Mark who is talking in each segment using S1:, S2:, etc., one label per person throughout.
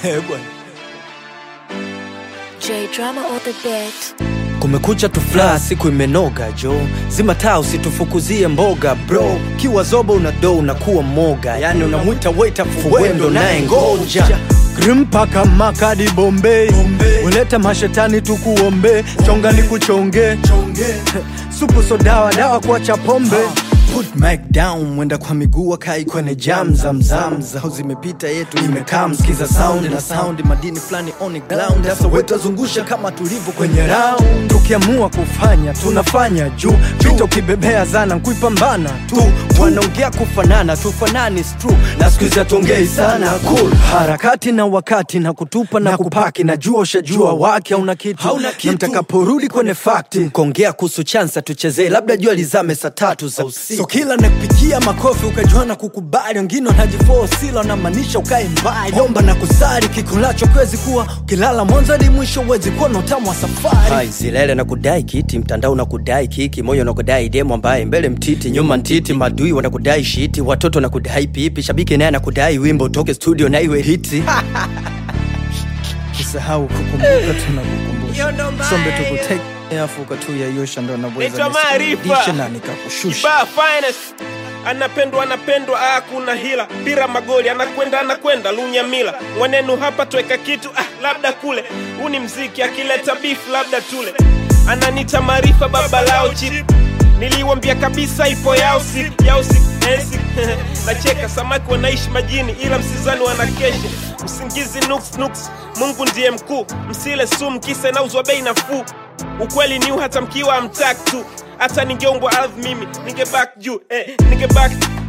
S1: Eh, bwana.
S2: J drama on the beat.
S1: kumekucha tufla siku imenoga jo zima taa usitufukuzie mboga bro kiwa zobo una do unakuwa moga yani unamwita waita fuwendo naye ngoja grimpaka makadi bombei ulete mashetani tukuombe chonga ni kuchonge supu so dawa dawa kuacha pombe Put mic down mwenda kwa miguu akai kwenye jam zamzam zao zimepita yetu imekaa msikiza sound na sound madini fulani on the ground sasa wetazungusha kama tulivyo kwenye round tukiamua kufanya tunafanya juu vita ukibebea zana nkuipambana tu wanaongea kufanana tufanani is true na siku hizi hatuongei sana cool harakati na wakati na kutupa na, kupaki najua ushajua wake hauna kitu, na mtakaporudi kwenye fakti kuongea kuhusu chansa tuchezee labda jua lizame saa tatu za usiku so kila nakupikia makofi ukajua na kukubali wengine wanajifosila wanamaanisha ukae mbali omba na kusari kikulacho kwezi kuwa ukilala mwanzo hadi mwisho uwezi kuwa na utamu wa safari Hai, zilele na kudai kiti mtandao na kudai kiki moyo na kudai demo ambaye mbele mtiti nyuma ntiti madui wanakudai shiti watoto na kudai pipi shabiki naye anakudai wimbo utoke studio na iwe hiti usahau kukumbuka tunakukumbusha sombe tukuteke afu ukatuyayusha ndo
S3: Naitwa
S1: naweza
S3: Maarifa.
S1: nisikudishe na nikakushusha
S3: Kibaa finest anapendwa anapendwa, ah, kuna hila pira magoli, anakwenda anakwenda lunyamila mwanenu hapa tweka kitu ah, labda kule. Huu ni mziki, akileta beef labda tule. Ananita Maarifa baba lao chip, niliwambia kabisa ipo yao siku yao siku eh, siku. Nacheka samaki wanaishi majini, ila msizani wanakesha usingizi nuks nuks. Mungu ndiye mkuu, msile sumu kisa inauzwa bei nafuu. Ukweli ni huu, hata mkiwa amtak tu hata ningeungwa ardhi mimi ningebak juu eh, ningebak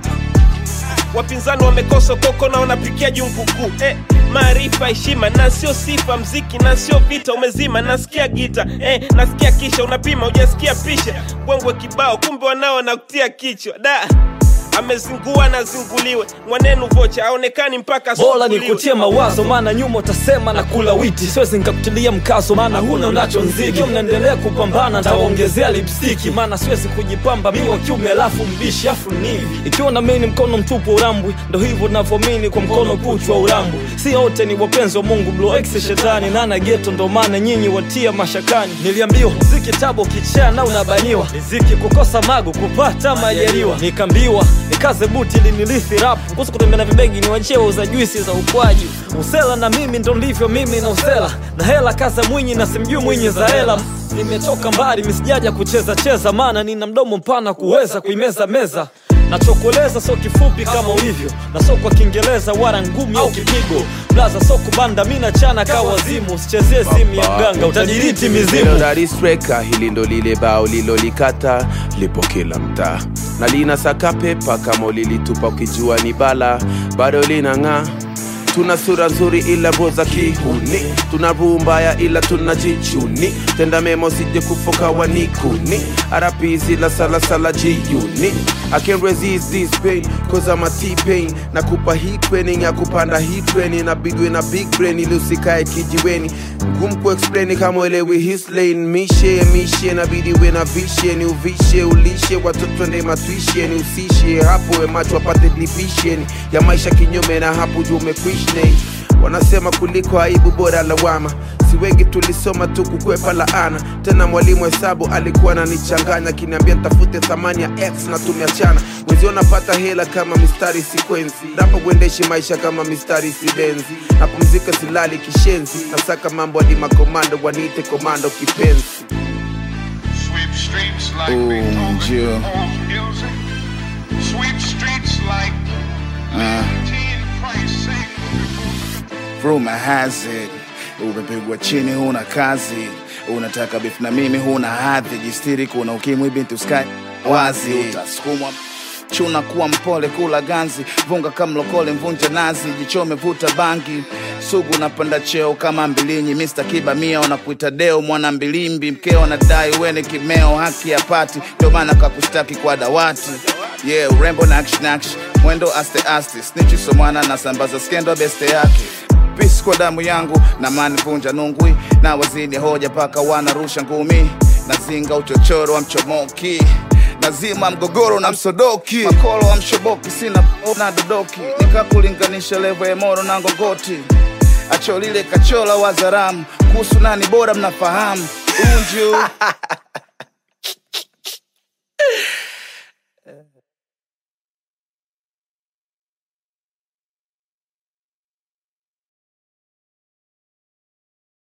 S3: wapinzani wamekosa koko na wanapikia jungu kuu eh, maarifa heshima na sio sifa mziki na sio vita umezima nasikia gita eh, nasikia kisha unapima ujasikia pisha bwengwe kibao kumbe wanao wanakutia kichwa da amezingua na zinguliwe mwanenu vocha aonekani mpaka
S4: bora
S3: asubuliwe.
S4: nikutie mawazo maana nyuma utasema na kula witi siwezi nikakutilia mkazo maana huna unacho nziki Ikiwa mnaendelea kupambana ntawaongezea lipstiki maana siwezi kujipamba mi wa kiume alafu mbishi afu nivi ikiwa na mini mkono mtupu urambwi ndo hivyo navyomini kwa mkono kuchwa urambwi si wote ni wapenzi wa mungu bloex shetani nana geto ndo maana nyinyi watia mashakani niliambiwa ziki tabo kichaa na unabaniwa riziki kukosa mago kupata majaliwa nikaambiwa nikaze buti linilithi rapu kuhusu kutembea na vibegi ni wachie wauza juisi za ukwaji usela na mimi ndo ndivyo mimi na usela na hela kaza mwinyi na simjui mwinyi za hela nimetoka mbali misijaja kucheza cheza maana nina mdomo mpana kuweza kuimeza meza nachokueleza so kifupi kama ulivyo na so kwa kiingereza wala ngumi au kipigo blaza so kubanda mi nachana ka wazimu usichezee simu ya mganga utadiriti mizimu
S5: Neno la ristreka hili ndo lile bao lilolikata lipo kila mtaa na lina saka pepa kama ulilitupa ukijua ni bala bado linang'aa tuna sura nzuri ila roho za kihuni tuna roho mbaya ila tuna jichuni tenda memo sije kufoka wanikuni arapizi la salasala jiuni I can't resist this pain cause I'm a T-pain nakupa hii training ya kupanda hii training inabidwe na big brain ili usikae kijiweni ngumu kuexplain kama uelewi his lane mishe mishe nabidi we na vishe ni uvishe ulishe watoto nde matwishe ni usishe hapo we macho apate division ya maisha kinyume na hapo juu umekwishne wanasema kuliko aibu bora lawama si wengi tulisoma tu kukwepa laana tena mwalimu hesabu alikuwa ananichanganya akiniambia nitafute thamani ya x na tumeachana wenzio napata hela kama mistari sikwenzi napo kuendeshi maisha kama mistari sibenzi napumzika silali kishenzi nasaka mambo hadi makomando waniite komando kipenzi
S6: Sweep streets like
S7: Ooh,
S6: Beethoven
S7: Jill.
S6: on music. Sweep streets like T and Price sing.
S7: Rumor has it umepigwa chini, huna kazi, unataka beef na mimi, huna hadhi, jistiri, kuna ukimwi, binti uskai wazi, utasukumwa chuna kuwa mpole, kula ganzi, vunga kama mlokole, mvunja nazi, jichome, vuta bangi, sugu napanda cheo kama mbilinyi, Mr. Kiba mia wanakuita deo, mwana mbilimbi, mkeo anadai weni kimeo, haki ya pati, ndio maana kakustaki kwa dawati yeah, urembo na action action, mwendo aste aste, snitchi so mwana na sambaza skendo beste yake Peace kwa damu yangu na mani vunja nungwi na wazidi hoja paka wanarusha ngumi nazinga uchochoro wa mchomoki nazima mgogoro na msodoki makolo wa mshoboki sina na dodoki nikakulinganisha levo ya moro na ngogoti acho lile kachola wazaramu kuhusu nani bora mnafahamu unju